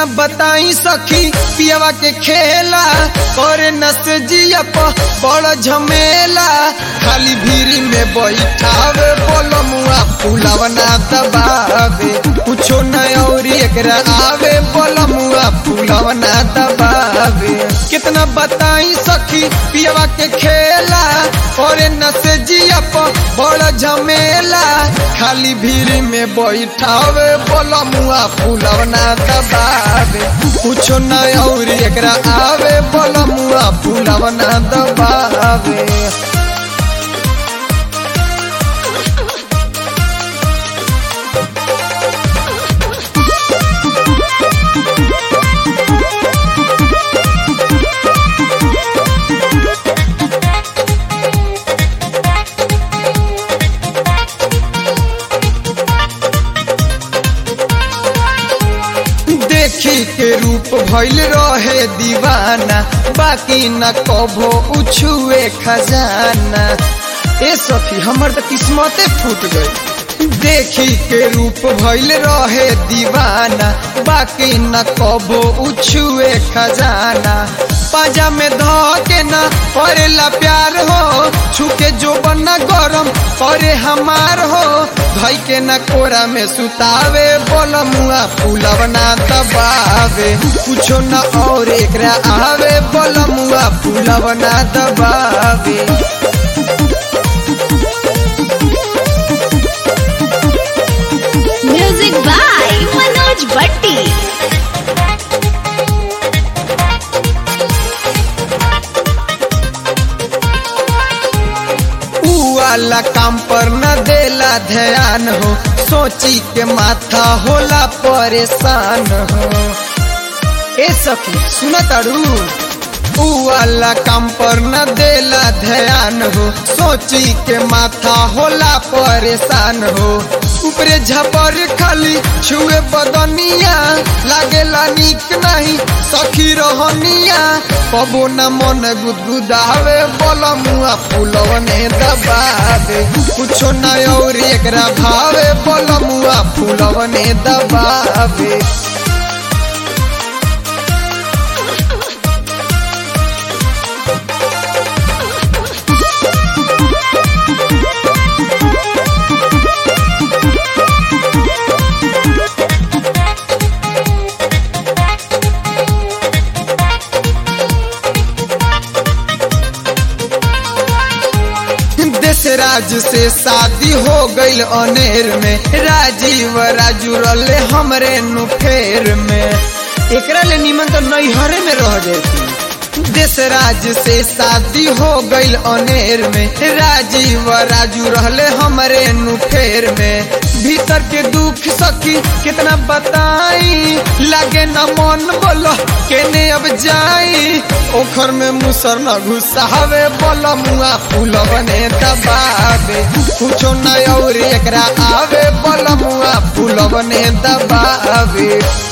कितना बताई सखी पियावा के खेला करे नस जिया प बड़ झमेला खाली भीरी में बैठावे बोलो मुआ फूलावा ना दबावे कुछो न और एकरा आवे बोलो मुआ फूलावा ना दबावे कितना बताई सखी पियावा के खेला करे नस जिया प बड़ झमेला खाली भीरी में बैठावे बोलो मुआ फूलावा ना दबावे कुछो न और एकरा आवे बोलो मुआ फूलावा ना दबावे देखी के रूप भइल रहे दीवाना बाकी न कभो उछुए खजाना ए सखी हमर तो किस्मते फूट गई देखी के रूप भइल रहे दीवाना बाकी न कभो उछुए खजाना पाजा में ध के न करेला प्यार हो छुके जो बना गरम करे हमार हो धई के न कोरा में सुतावे बोल मुआ फूलव ना दबावे कुछो न और एकरा आवे बोल मुआ फूलव ना दबावे म्यूजिक बाय मनोज भट्टी ऊ वाला काम पर न देला ध्यान हो सोची के माथा होला परेशान हो ए सखी सुन तारू ऊ वाला काम पर न देला ध्यान हो सोची के माथा होला परेशान हो ऊपरे झपर खाली छुए बदनिया लागेला निक नहीं सखी रहनिया कबो न मन गुदगुदावे बोल मुआ फूलवने दबावे कुछो न और एकरा भावे बोल मुआ फूलवने दबावे देश राज से शादी हो गईल अनेर में राजीव राजू रले हमरे नुफेर में एकरा ले निमन तो नैहरे में रह जाती देश राज से शादी हो गईल अनेर में राजीव राजू रहले हमरे नुफेर में भीतर के दुख सखी कितना बताई लागे न मन बोलो केने अब जाई ओखर में मुसर न घुसावे बोल मुआ फूल बने दबावे कुछो न और एकरा आवे बोल मुआ फूल बने दबावे